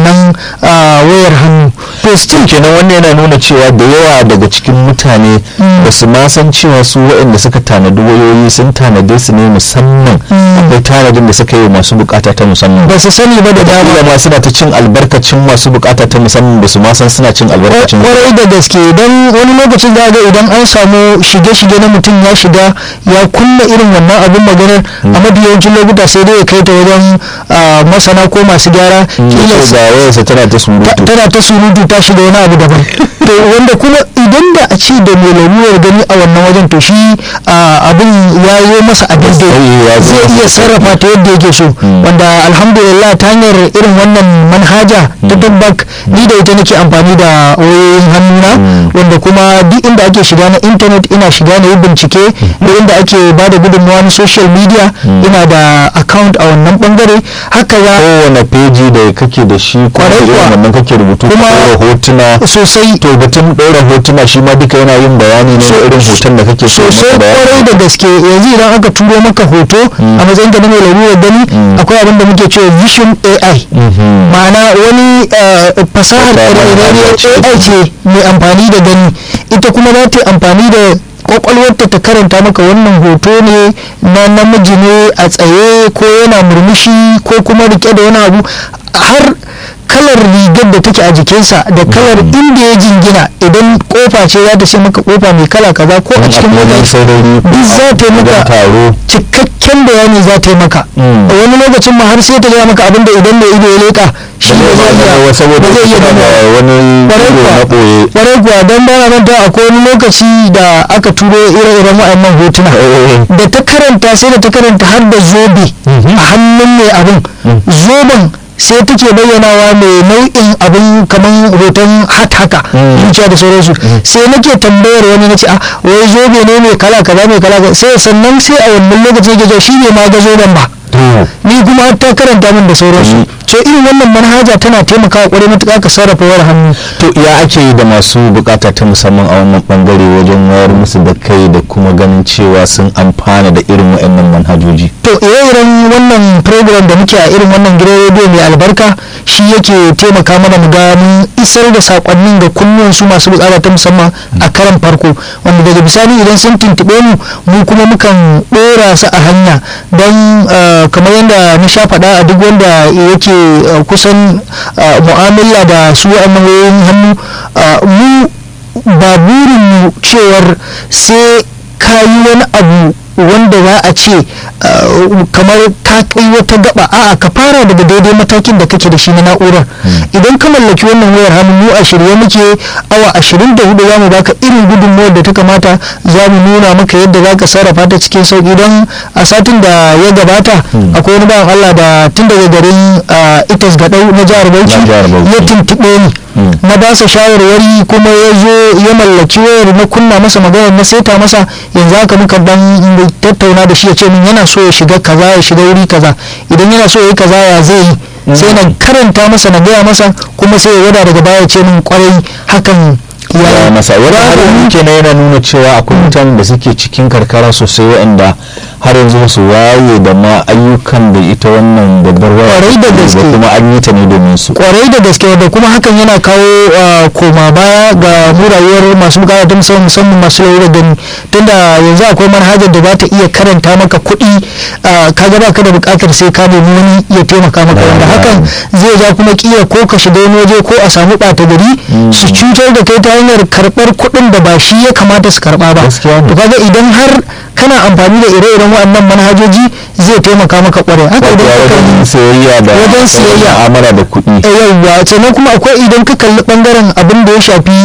wannan wayar hannu to still kenan wannan yana nuna cewa da yawa daga cikin mutane ba su ma san cewa su waɗanda suka tanadi wayoyi sun tanade su ne musamman akwai tanadin da suka yi masu bukata ta musamman ba su sani ba da dama da ma suna ta cin albarkacin masu bukata ta musamman ba su ma san suna cin albarkacin kwarai da gaske don wani lokacin za ga idan an samu shige-shige na mutum ya shiga ya kunna irin wannan abin maganar a mafi yawancin lokuta sai dai ya kai ta wajen masana ko masu gyara kila ga wayarsa tana ta surutu tana ta surutu ta shiga wani abu daban to wanda kuma idan da a ce da mai lalurar gani a wannan wajen to shi abin ya yi masa a daidai zai iya sarrafa ta yadda yake so wanda alhamdulillah ta hanyar irin wannan manhaja ta tabbak ni da ita nake amfani da wayoyin hannuna wanda kuma duk inda ake shiga na intanet ina shiga na yi bincike da inda ake ba da gudunmawa na social media ina da account a wannan bangare haka ya kowane peji da kake da shi Kwarai irin kuwa. wannan kake rubutu Kuma- kuma hotuna sosai to batun ɗora hotuna shi ma duka yana yin bayani ne na irin hoton da kake so sosai maka kwarai bayani da gaske yanzu idan aka turo maka hoto a matsayin ka na mai lalurar gani akwai abin da muke cewa vision ai Mhm. ma'ana wani eh, fasahar Wata ƙirƙirarriyar manhaja ce. ai ce mai amfani da gani ita kuma za ta yi amfani da kwakwalwarta ta karanta maka wannan hoto ne na namiji ne a tsaye ko yana murmushi ko kuma rike da wani abu har kalar rigar da take a jikinsa da kalar inda ya jingina idan kofa ce za ta ce maka kofa mai kala kaza ko a cikin wajen mota saurari duk za ta yi wajen maka taro cikakken bayani za ta yi maka Mm. a wani lokacin ma har sai ta gaya maka abinda idan mai ido ya leka shi ne zai iya saboda ba zai iya suna da ganowa. wani Kwarai ido kuwa. na ɓoye kwarai kuwa don ba na manta akwai wani lokaci da aka turo ire-iren wa'annan hotuna da ta karanta sai da ta karanta har da zobe a hannun mai abin zoben sai take bayyanawa mai nau'in abin kamar hoton hat haka Mm. zuciya da sauransu sai nake tambayar wani na ce a wai zobe ne mai kala kaza mai kala kaza sai sannan sai a wannan lokacin yake cewa shi ne ma ga zoben ba to ni kuma har ta karanta min da sauransu so irin wannan manhaja tana taimakawa kwarai matuƙa ka sarrafa wayar hannu to ya ake yi da masu bukata ta musamman a wannan bangare wajen wayar musu da kai da kuma ganin cewa sun amfana da irin waɗannan manhajoji to ire-iren wannan program da muke a irin wannan gidan rediyo mai albarka shi yake taimaka mana mu ga mun isar da sakonnin ga kunnuwan su masu bukata ta musamman a karan farko wanda daga bisani idan sun tuntube mu mu kuma mukan dora su a hanya don eh, kamar yadda na sha faɗa a duk wanda yake eh, kusan eh, mu'amala da su wa'annan wayoyin hannu eh, mu ba burin mu cewar sai ka yi wani abu wanda za a ce uh, kamar ka kai wata gaba a'a ka fara daga daidai matakin da kake da shi na na'urar idan ka mallaki wannan wayar hannu mu a shirye muke awa 24 za mu baka irin gudunmuwar da ta kamata za mu nuna maka yadda za ka sarrafa ta cikin sauki don a satin da ya gabata akwai wani bawan Allah da tun daga garin uh, itas gadau na jihar Bauchi Na jihar Bauchi. ya tuntuɓe ni na ba sa shawarwari kuma ya zo ya mallaki wayar na kunna masa magana na saita masa yanzu haka muka dan tattauna da shi ya ce min yana so ya shiga kaza ya shiga wuri kaza idan yana so ya yi kaza ya zai yi sai na karanta masa na gaya masa kuma sai ya wada daga baya ya ce min kwarai hakan ya ya yi masa wani Babu- abin kenan yana nuna cewa akwai mutanen da suke cikin karkara sosai waɗanda har yanzu ba su waye da ma ayyukan da ita wannan babbar waya Kwarai da take gaske. kuma an yi ta ne domin su kwarai da gaske da kuma hakan yana kawo uh, koma baya ga mu rayuwar masu bukata ta musamman musamman masu laurar gani tunda yanzu akwai manhajar da za ta iya karanta maka kuɗi uh, kaga baka da bukatar sai ka nemi wani ya taimaka maka Da- wanda da- hakan zai ja kuma kila ko ka shiga wani waje ko a samu ɓata gari su cutar da kai ta hanyar karɓar kuɗin da ba shi ya kamata su karɓa ba Gaskiya ne. to kaga idan har kana amfani da ire-iren waɗannan manhajoji zai taimaka maka kwarai haka wato idan ka kalli wajen sayayya da Wajen sayayya. mu'amala da kuɗi yauwa sannan kuma akwai idan ka kalli bangaren abin da ya shafi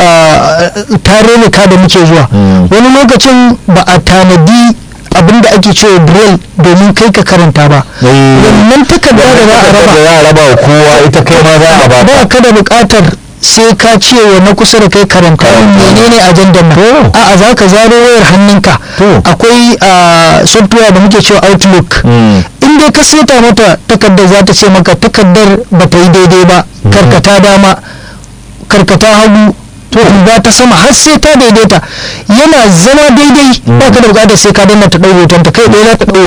tarurruka da muke zuwa Mm. wani lokacin ba a tanadi abin da ake cewa braille domin kai ka karanta ba Eh. wannan takarda da za a da raba za a raba wa kowa ita kai ma za a ba ba ka da bukatar sai ka ce wa na kusa da kai karanta min menene ajandar nan To. a'a za ka zaro wayar hannunka To. akwai ah, software da muke cewa outlook Mm. in dai ka seta mata takardar za ta ce maka takardar ba ta yi daidai ba karkata dama karkata hagu to ba ta sama har sai ta daidaita yana zama daidai ba ka da bukatar sai ka danna ta ɗau hoton ta kai ɗaya za ta ɗau hoton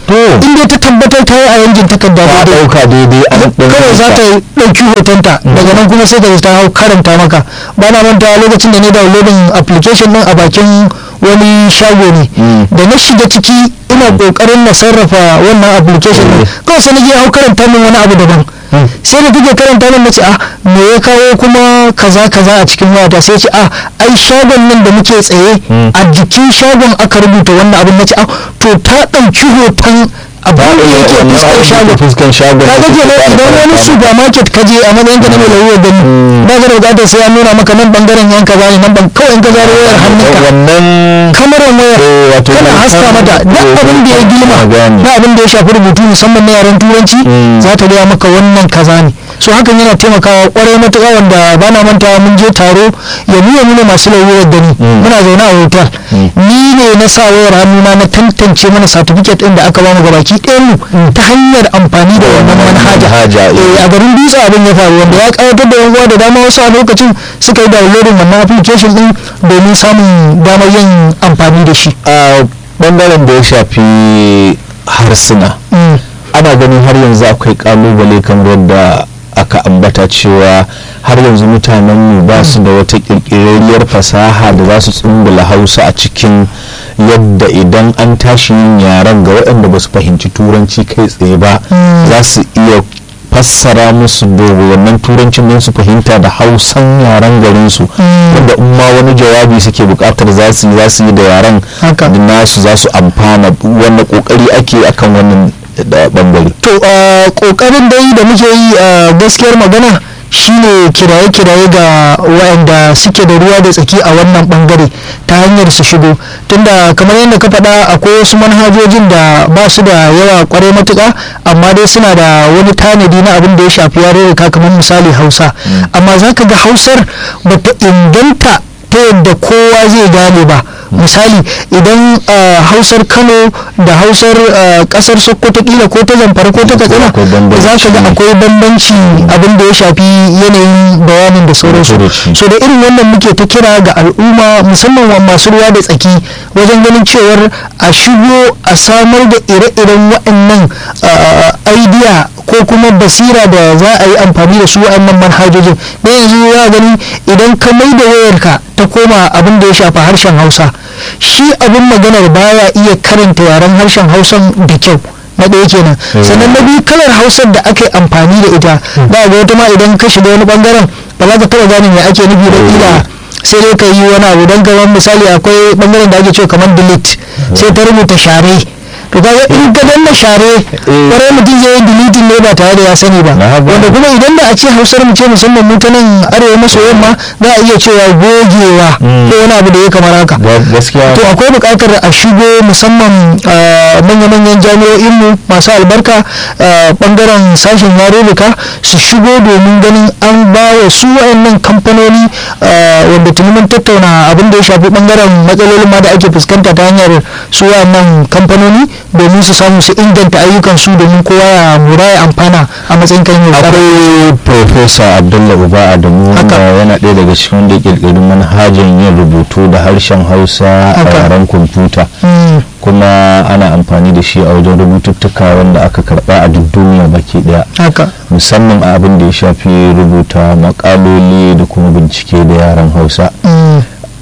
to in dai ta tabbatar ta yi a yankin takarda ta daidai ɗauka daidai an ɗauka kawai za ta ɗauki hotonta daga nan kuma sai ta ta hau karanta maka ba na manta lokacin da ne downloading application din a bakin wani shago ne Mm. da na shiga ciki ina kokarin na sarrafa wannan application din Mm. kawai sai na je hau karanta min wani abu daban Mm. sai da take karanta min nace ah me ya kawo kuma kaza kaza a cikin wayata sai ce ah ai shagon nan da muke tsaye Mm. a jikin shagon aka rubuta wannan abin nace ah to ta ɗauki hoton abin da yake fuskar shagon fuskan shagon ka ga kenan idan wani supermarket ka je a matsayin ka na mai lauyo gani ba ka da bukatar sai ya nuna maka nan bangaren yanka ba ne nan ban kawai in ka zaro wayar hannunka wannan kamarar wayar Eh, wato kana hoton- haska mata duk eh, abin da ya girma na gane. na abin da ya shafi rubutu musamman na yaren turanci Mm. za ta gaya maka wannan kaza ne so hakan yana taimakawa kwarai matuƙa wanda ba na manta mun je taro ya nuna nuna masu lauyoyar gani Mm. muna zaune a hotel Mm. ni ne na sa wayar hannuna na tantance mana certificate ɗin da aka bamu gabaki ɗayan mu ta hanyar amfani da wannan manhaja Manhaja, eh. Eh, a garin dutse abin ya faru wanda ya kawatar da yan uwa da dama wasu a lokacin suka yi downloading wannan application din domin samun damar yin amfani da shi a bangaren da ya shafi harsuna Mm. ana ganin har yanzu akwai kalubale kamar yadda aka ambata cewa har yanzu mutanenmu ba su da wata kirkirarriyar fasaha da za su tsumbula hausa a cikin yadda idan an tashi yin yaren ga waɗanda ba su fahimci turanci kai tsaye ba Mm. za su iya fassara musu da wannan turancin don su fahimta da hausan yaren garinsu Mm. wanda in ma wani jawabi suke bukatar za su yi za su yi da yaren Haka. da nasu za su amfana wanda kokari ake akan wannan da bangare to a kokarin dai da muke yi a gaskiyar magana shine kiraye-kiraye ga waɗanda suke da ruwa da tsaki a wannan bangare ta hanyar su shigo tunda kamar yadda ka faɗa akwai wasu manhajojin da ba su da yawa kwarai matuƙa amma dai suna da wani tanadi na abin da ya shafi yarurruka kamar misali hausa amma za ka ga hausar bata inganta ta yadda kowa zai gane ba misali idan uh, hausar kano da hausar uh, kasar sokoto kila ko ta zamfara ko ta katsina Akwai bambanci. za ka ga akwai bambanci abin da ya shafi yanayin bayanin da sauransu Furuci. so da irin wannan muke ta kira ga al'umma musamman wa masu ruwa da tsaki wajen ganin cewar a shigo a samar da ire-iren waɗannan uh, idea ko kuma basira da za a yi amfani da su waɗannan manhajojin na yanzu ya gani idan ka mai da wayarka ta koma abin da ya shafa harshen hausa shi abin maganar baya iya karanta yaren harshen hausan da kyau na ɗaya kenan sannan na biyu kalar hausar da aka yi amfani da ita za ga wata ma idan ka shiga wani bangaren ba za ka taɓa gane me ake nufi da kila sai dai ka yi wani abu don kamar misali akwai bangaren da ake cewa kamar delete sai ta rubuta share to kaga in ka danna share kwarai mutum zai yi deleting ne ba tare da ya sani ba Na haka. wanda kuma idan da a ce hausar mu ce musamman mu ta nan arewa maso yamma za a iya cewa gogewa Mm. ko wani abu da ya kamar haka Ga- gaskiya to akwai buƙatar a shigo musamman a manya-manyan jami'o'inmu masu albarka a ɓangaren sashen yarurruka su shigo domin ganin an ba wa su wayannan kamfanoni a, wanda tuni mun tattauna abin da ya shafi ɓangaren matsalolin ma da ake fuskanta ta hanyar su wayannan kamfanoni domin su samu su inganta ayyukan su domin kowa ya mura ya amfana a matsayin kan yau akwai profesa abdullah uba adamu wanda Haka. yana ɗaya daga cikin wanda ya ƙirƙiri manhajar yin rubutu da harshen hausa a Haka. yaren kwamfuta Mm, kuma ana amfani da shi a wajen rubututtuka wanda aka karɓa a duk duniya baki ɗaya haka musamman a abin da ya shafi rubuta makaloli da kuma bincike da yaren hausa mm,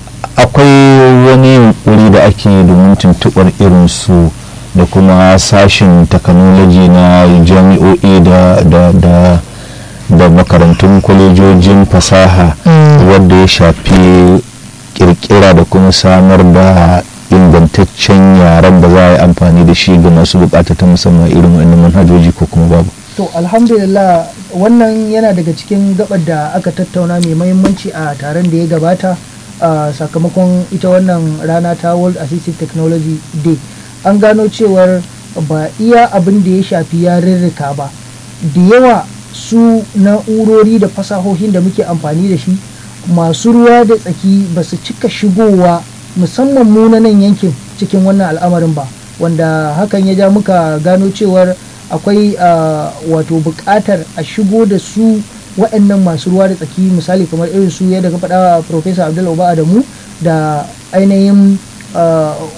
akwai wani yunkuri da ake domin tuntuɓar irin su da kuma sashin takanoloji na jami'o'i da da da da makarantun kwalejojin fasaha Mm. wadda ya shafi kirkira da kuma samar da ingantaccen yaren da za a yi amfani da shi ga masu bukata ta musamman irin wannan manhajoji ko kuma babu to alhamdulillah wannan yana daga cikin gabar da aka tattauna mai mahimmanci a taron da ya gabata a sakamakon ita wannan rana ta world assistive technology day an gano cewar ba iya abin da ya shafi yarurruka ba da yawa su na'urori da fasahohin da muke amfani da shi masu ruwa da tsaki ba su cika shigowa musamman mu na nan yankin cikin wannan al'amarin ba wanda hakan ya ja muka gano cewar akwai ah, wato buƙatar a shigo da su waɗannan masu ruwa da tsaki misali kamar irin su yadda ka faɗa Professor Abdul Uba Adamu da ainihin ah,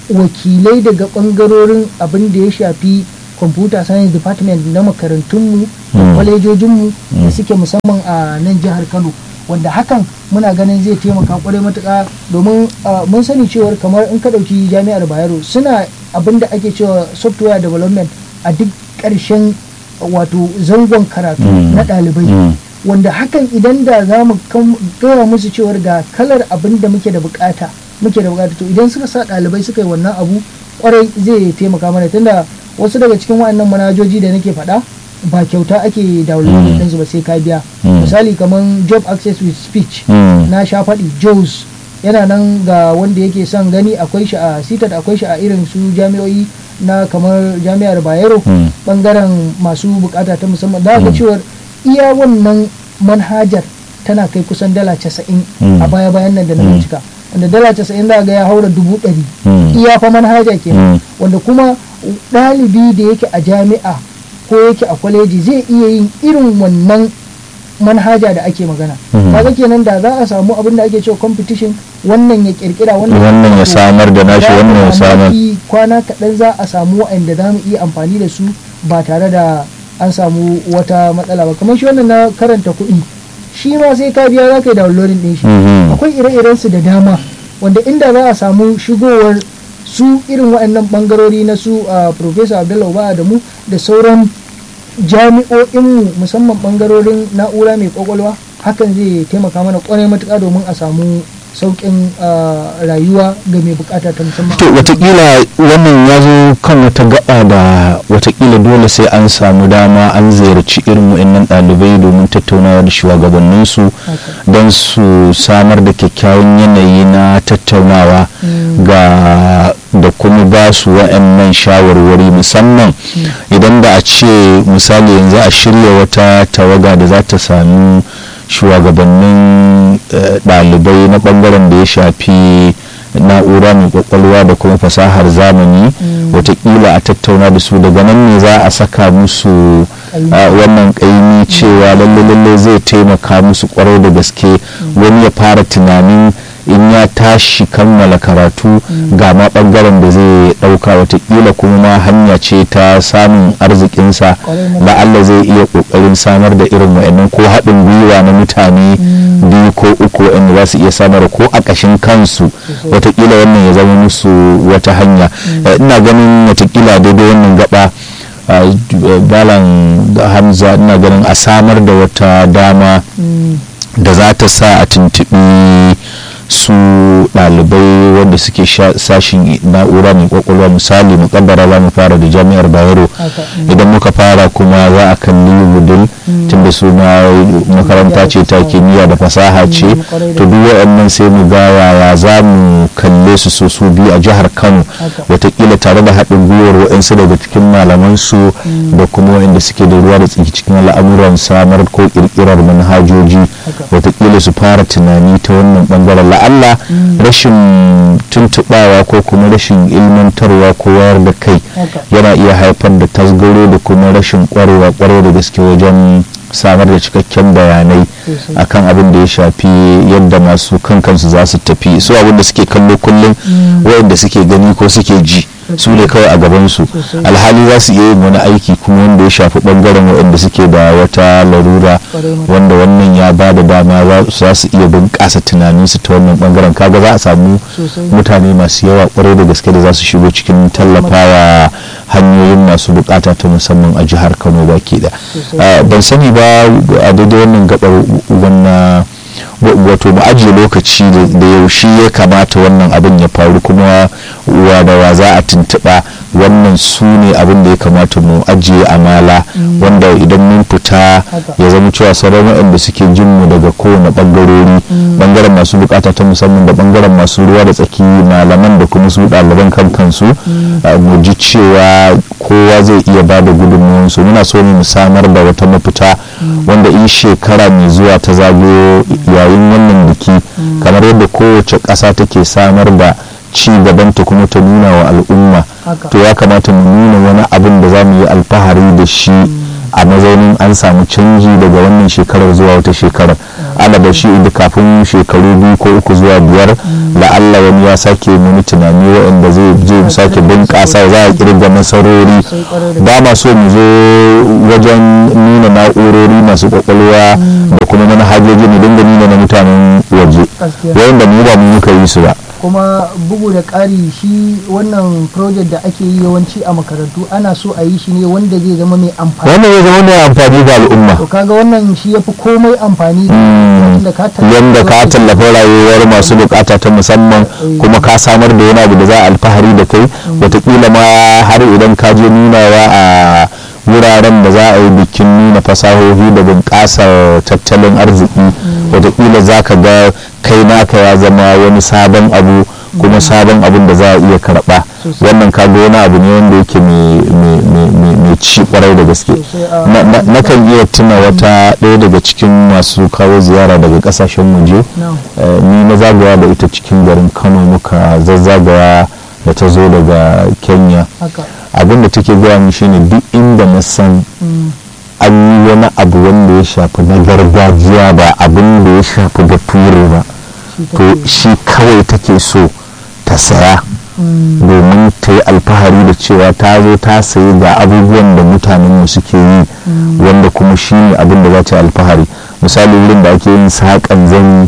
wakilai daga bangarorin abin da ya shafi computer science department na makarantunmu da Mm. kwalejojinmu da Mm. suke musamman a nan jihar kano wanda hakan muna ganin zai taimaka kwarai matuka domin ah, mun sani cewar kamar in ka ɗauki jami'ar bayero suna abin da ake cewa software development a duk ƙarshen wato zangon karatu Mm. na ɗalibai Mm. wanda hakan idan da za mu kam- gaya musu cewar ga kalar abin da muke da bukata muke da bukata to idan suka sa ɗalibai suka yi wannan abu kwarai zai taimaka mana tunda wasu daga cikin wa'annan manhajoji da nake faɗa ba kyauta ake downloading Mm. ɗinsu ba sai ka biya Mm. misali kamar job access with speech Mm. na sha faɗi JOS yana nan ga wanda yake son gani akwai shi a sitat akwai shi a irin su jami'o'i na kamar jami'ar bayero Mm. bangaren masu bukata ta musamman za ga Mm. cewar iya wannan manhajar tana kai kusan dala casa'in Mm. a baya bayan nan da na Mm. bincika wanda dala casa'in za ga ya haura dubu ɗari Mm. iya fa manhaja kenan Mm. wanda kuma ɗalibi da yake a jami'a ko yake a kwaleji zai iya yin irin wannan manhaja da ake magana Mhm. kaga kenan da za a samu abin da ake cewa competition wannan ya kirkira wannan Wannan ya samar da nashi, za a wannan ya samar. mamaki kwana kaɗan za a samu waɗanda za mu iya amfani da su ba tare da an samu wata matsala ba kamar shi wannan na karanta kuɗi shi ma sai ka biya za ka yi downloading ɗin shi Mhm. akwai ire-iren su da dama wanda inda za a samu shigowar su irin waɗannan ɓangarori na su a professor abdullahi ba da mu da sauran jami'o'inmu musamman ɓangarorin na'ura mai kwakwalwa hakan zai taimaka mana kwarai matuƙa domin a samu sauƙin ah, rayuwa ga mai bukata ta musamman to watakila wannan ya zo kan wata gaba da watakila dole sai an samu dama an ziyarci irin wa'annan ɗalibai domin tattaunawa da shugabanninsu Haka. don su samar da kyakkyawan yanayi na tattaunawa Mm. ga da kuma ba su wa'annan shawarwari musamman idan da a ce misali yanzu a shirya wata tawaga da za ta sami shugabannin eh, ɗalibai na ɓangaren da ya shafi na'ura mai kwakwalwa da kuma fasahar zamani Mm. watakila a tattauna da su daga nan ne za a saka musu Ƙaimi. a wannan ƙaimi cewa lalle lalle zai taimaka musu kwarai da gaske wani ya fara tunanin in ya tashi kammala karatu ga ma ɓangaren da zai ɗauka watakila kuma ma hanya ce ta samun arzikinsa Ƙwarai matuƙa. la'alla zai iya ƙoƙarin samar da irin wa'annan ko haɗin gwiwa na mutane biyu ko uku wa'anda za su iya samar ko a ƙashin kansu Sosai. watakila wannan ya zama musu wata hanya Eh, ina ganin watakila daidai wannan gaba ah, j- balan hamza ina ganin a samar da wata dama Mm. da za ta sa a tuntuɓi su ɗalibai wanda suke sha- sashin na'ura mai kwakwalwa misali mukaddara za mu fara da jami'ar bayero Haka, mm. idan muka fara kuma za a kalli wudil tunda suna makaranta ce ta kimiyya da fasaha ce Mm, kwarai da to duk waɗannan sai mu ga yaya za mu kalle su so su biyu a jihar kano Haka. watakila tare da haɗin gwiwar waɗansu daga cikin malaman su da kuma waɗanda suke da ruwa da tsaki cikin al'amuran samar ko ƙirƙirar manhajoji Haka. watakila su fara tunani ta wannan ɓangaren la'alla rashin tuntuɓawa ko kuma rashin ilmantarwa ko wayar da kai Haka. yana iya haifar da tasgaro da kuma rashin kwarewa kwarai da gaske wajen samar da cikakken bayanai Sosai. akan abin da ya shafi yadda masu kan kansu za su tafi su abin da suke kallo kullum wayanda suke gani ko suke ji su ne kawai a gabansu Sosai. alhali za su iya yin wani aiki kuma wanda ya shafi bangaren waɗanda suke da wata larura Kwarai matuƙa. wanda wannan ya ba da dama za- za su iya bunƙasa tunaninsu ta wannan bangaren kaga za a samu Sosai. mutane masu yawa kwarai da gaske da za su shigo cikin tallafawa hanyoyin masu bukata ta musamman a jihar kano baki da Sosai. ban sani ba a daidai wannan gabar wannan wato mu ajiye lokaci da- da yaushe ya kamata wannan abin ya faru kuma wa da wa za a tuntuɓa wannan su ne abin da ya kamata mu ajiye amala wanda idan mun fita Haka. ya zama cewa sauran waɗanda suke jin mu daga kowane ɓangarori ɓangaren masu bukata ta musamman da ɓangaren masu ruwa da tsaki malaman da kuma su ɗaliban kan kansu a mu ji cewa kowa zai iya ba da gudunmuwansu muna so ne mu samar da wata mafita wanda in shekara mai zuwa ta zagayo yayin wannan biki kamar yadda kowace ƙasa take samar da ci gabanta kuma ta nuna wa al'umma Haka. to ya kamata mu nuna wani abin da za mu yi alfahari da shi a mazaunin an samu canji daga wannan shekarar zuwa wata shekarar ana da shi da kafin shekaru biyu ko uku zuwa biyar la'alla wani ya sake wani tunani waɗanda zai je sake bunƙasa za a kirga nasarori ba ma so mu zo wajen nuna na'urori masu kwakwalwa da kuma manhajoji mu dinga nuna na mutanen waje wayanda mu ba mu muka yi su ba kuma bugu da ƙari shi wannan project da ake yi yawanci a makarantu ana so a yi shi ne wanda zai zama mai amfani wannan ya zama mai amfani ga al'umma to kaga wannan shi yafi komai amfani da ka yanda ka tallafa rayuwar masu bukata ta musamman kuma ka samar da wani abu da za a alfahari da kai watakila ma har idan ka je nunawa a wuraren da za a yi bikin nuna fasahohi da bunƙasar tattalin arziki watakila za ka ga kai naka ya zama wani sabon abu kuma sabon abin da za a iya karɓa wannan kaga wani abu ne wanda yake mai ci kwarai da gaske na kan iya tuna wata ɗaya daga cikin masu kawo ziyara daga ƙasashen waje ni na zagaya da ita cikin garin kano muka zazzagaya da ta zo daga kenya abinda take gaya min shine duk inda na san an yi wani abu wanda ya shafi na gargajiya ba abin da ya shafi da ture ba to shi kawai take so ta saya domin ta yi alfahari da cewa ta zo ta sayi ga abubuwan da mutanenmu suke yi wanda kuma shi ne abin da za ta yi alfahari misali wurin da ake yin saƙan zani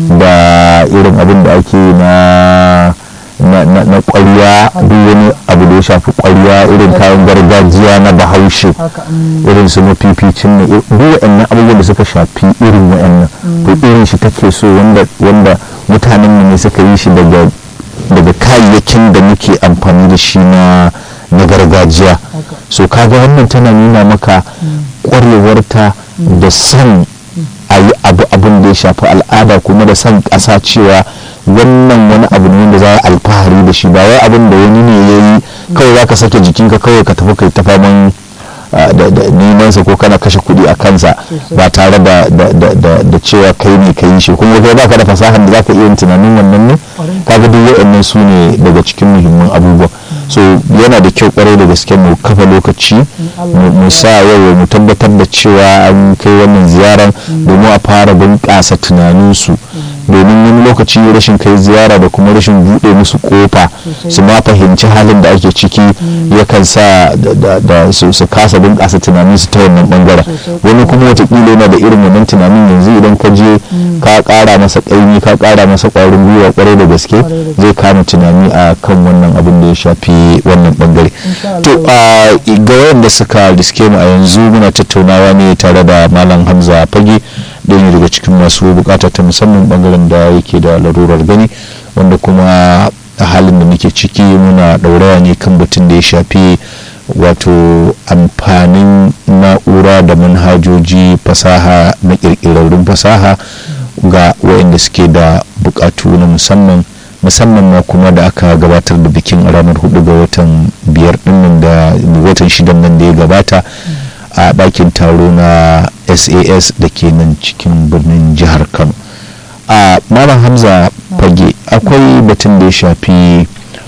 da irin abin da ake yi na na ƙwarya duk wani abu da ya shafi ƙwarya irin kayan gargajiya na bahaushe irin su mafificin na duk waɗannan abubuwan da suka shafi irin waɗannan to irin shi take so wanda mutanen ne suka yi shi daga daga kayayyakin da muke amfani da shi na na gargajiya so kaga wannan tana nuna maka ƙwarewarta da son a yi abu abin da ya shafi al'ada kuma da son ƙasa cewa wannan wani abu ne wanda za a alfahari da shi ba wai abin da wani ne ya yi kawai za ka sake jikinka kawai ka tafi kai ta faman da neman sa ko kana kashe kuɗi a kansa ba tare da cewa kai ne ka yi shi kuma kai baka da fasahar da zaka iya yin tunanin wannan ne kaga duk waɗannan su ne daga cikin muhimman abubuwa so yana da kyau kwarai da gaske mu kafa lokaci mu sa yau mu tabbatar da cewa an kai wannan ziyarar domin a fara bunƙasa tunaninsu domin wani lokaci rashin kai ziyara da kuma rashin buɗe musu kofa su ma fahimci halin da ake ciki yakan sa da su kasa bunƙasa tunanin su ta wannan bangaren wani kuma watakila yana da irin wannan tunanin yanzu idan ka je ka ƙara masa ƙaimi ka ƙara masa ƙwarin gwiwa ƙwarai da gaske zai kama tunani a kan wannan abin da ya shafi wannan bangare to ga wanda suka riske mu a yanzu muna tattaunawa ne tare da malam hamza fage ɗaya ne daga cikin masu bukata ta musamman bangaren da yake da larurar gani wanda kuma a halin da muke ciki muna ɗauraya ne kan batun da ya shafi wato amfanin na'ura da manhajoji fasaha na ƙirƙirarrun fasaha ga wayanda suke da bukatu na musamman musamman ma kuma da aka gabatar da bikin ranar hudu ga watan biyar dinnan da watan shidan nan da ya gabata a ɗakin taro na sas da ke nan cikin birnin jihar kano a malam hamza fage akwai batun da ya shafi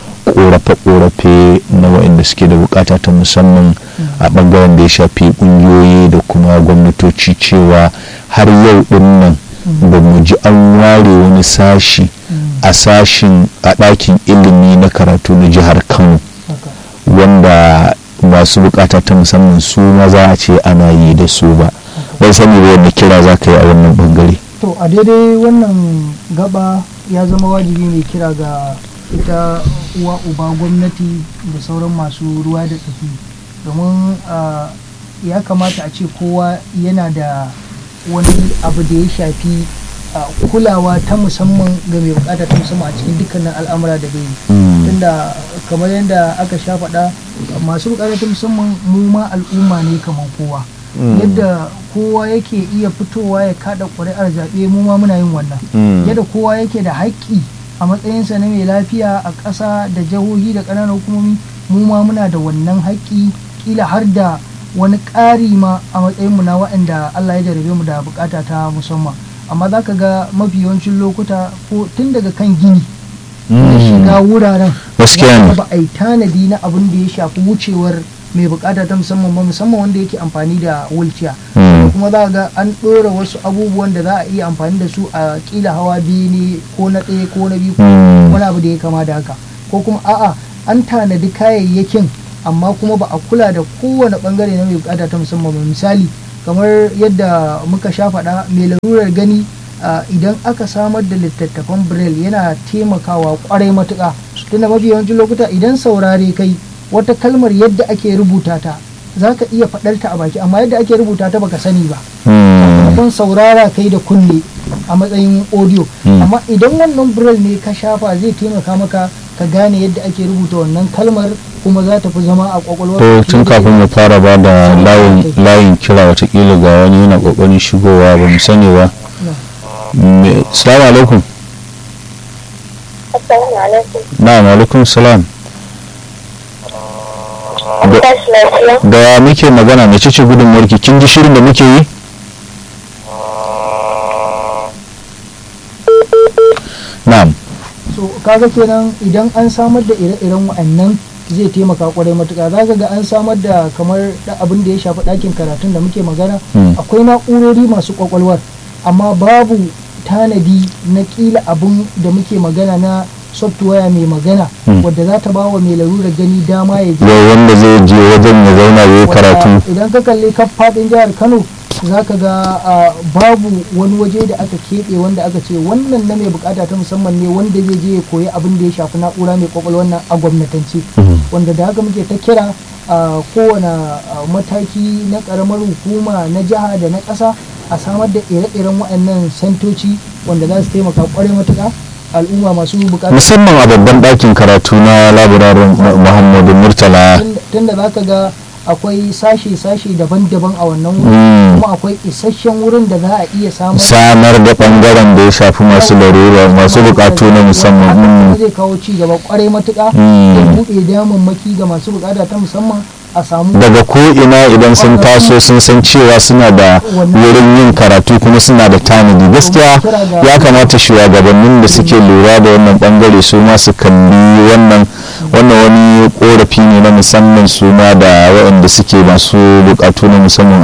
korafe-korafe na waɗanda suke da bukata ta musamman a ɓangaren da ya shafi ƙungiyoyi da kuma gwamnatoci cewa har yau ɗin nan ba mu ji an ware wani sashi a sashin a ɗakin ilimi na karatu na jihar kano wanda masu bukata ta musamman su maza a ce ana yi da su ba ban sani ba wanda kira za ka yi a wannan bangare to a daidai wannan gaba ya zama wajibi mai kira ga ita uwa uba gwamnati da sauran masu ruwa da tsaki domin ya kamata a ce kowa yana da wani abu da ya shafi kulawa ta musamman ga mai bukata ta musamman a cikin dukkanin al'amura da bai tunda kamar yadda aka sha faɗa masu bukata ta musamman mu ma al'umma ne kamar kowa yadda kowa yake iya fitowa ya kada ƙuri'ar zaɓe mu ma muna yin wannan yadda kowa yake da haƙƙi a matsayinsa na mai lafiya a ƙasa da jihohi da ƙananan hukumomi mu ma muna da wannan haƙƙi kila har da wani ƙari ma a matsayinmu na waɗanda Allah ya jarabe mu da bukata ta musamman amma za ka ga mafi yawancin lokuta ko tun daga kan gini na shiga wuraren ba a yi tanadi na abin da ya shafi wucewar mai bukata ta musamman ba musamman wanda yake amfani da wulciya kuma za ga an ɗora wasu abubuwan da za a iya amfani da su a kila hawa biyu ne ko na ɗaya ko na biyu ko Mm. wani abu da ya kama da haka ko kuma a'a an tanadi kayayyakin amma kuma ba a kula da kowane bangare na mai bukata ta musamman ba misali kamar yadda muka sha faɗa mai larurar gani ah, idan aka samar da littattafan braille yana taimakawa kwarai matuƙa tunda mafi yawancin lokuta idan saurare kai wata kalmar yadda ake rubuta ta za ka iya faɗar ta a baki amma yadda ake rubuta ta baka sani ba Mm. kan saurara kai da kunne a matsayin audio Mm. amma idan wannan braille ne ka shafa zai taimaka maka ka gane yadda ake rubuta wannan kalmar kuma za ta fi zama a kwakwalwar to tun kafin mu fara ba da layin layin kira watakila ga wani yana kokarin shigowa ba mu sani ba Me- salamu alaikum Assalamu alaikum. na'am alaikum salam An Da- tashi lafiya? da muke magana mai cece gudunmuwarki kin ji shirin da muke yi na'am so kaga kenan idan an samar da ire-iren wa'annan zai taimaka kwarai matuka za ka ga an samar da kamar da abin da ya shafi ɗakin karatun da muke magana Mm. akwai na'urori masu kwakwalwar amma babu tanadi na kila abin da muke magana na software mai magana Mm. wadda za ta ba wa mai larurar gani dama ya ji yau wanda zai je wajen ya zauna ya yi karatu Wanda idan ka kalli kaf faɗin jihar kano za ka ga ah, babu wani waje da aka keɓe wanda aka ce wannan na mai bukata ta musamman ne wanda zai je ya koyi abin da ya shafi na'ura mai kwakwalwar nan a gwamnatance Mhm. wanda da haka muke ta kira a kowane ah, mataki na karamar hukuma na jiha da na ƙasa a samar da ire-iren waɗannan santoci wanda za su taimaka kwarai matuƙa al'umma masu bukata musamman a babban ɗakin karatu na labirarin muhammadu murtala tunda za ka ga akwai sashe-sashe daban-daban a wannan wurin Mm. kuma akwai isasshen wurin da za a iya samar samar da ɓangaren da ya shafi masu larura masu bukatu na musamman Hakan Mm. kuma zai kawo ci gaba kwarai matuƙa Mm. ya buɗe damammaki ga masu bukata ta musamman a samu daga ko'ina idan sun taso sun san cewa suna da wurin yin karatu kuma suna da tanadi gaskiya ya kamata shugabannin da suke lura da wannan bangare su ma su kalli wannan wannan wani korafi ne na musamman su ma da waɗanda suke masu bukatu na musamman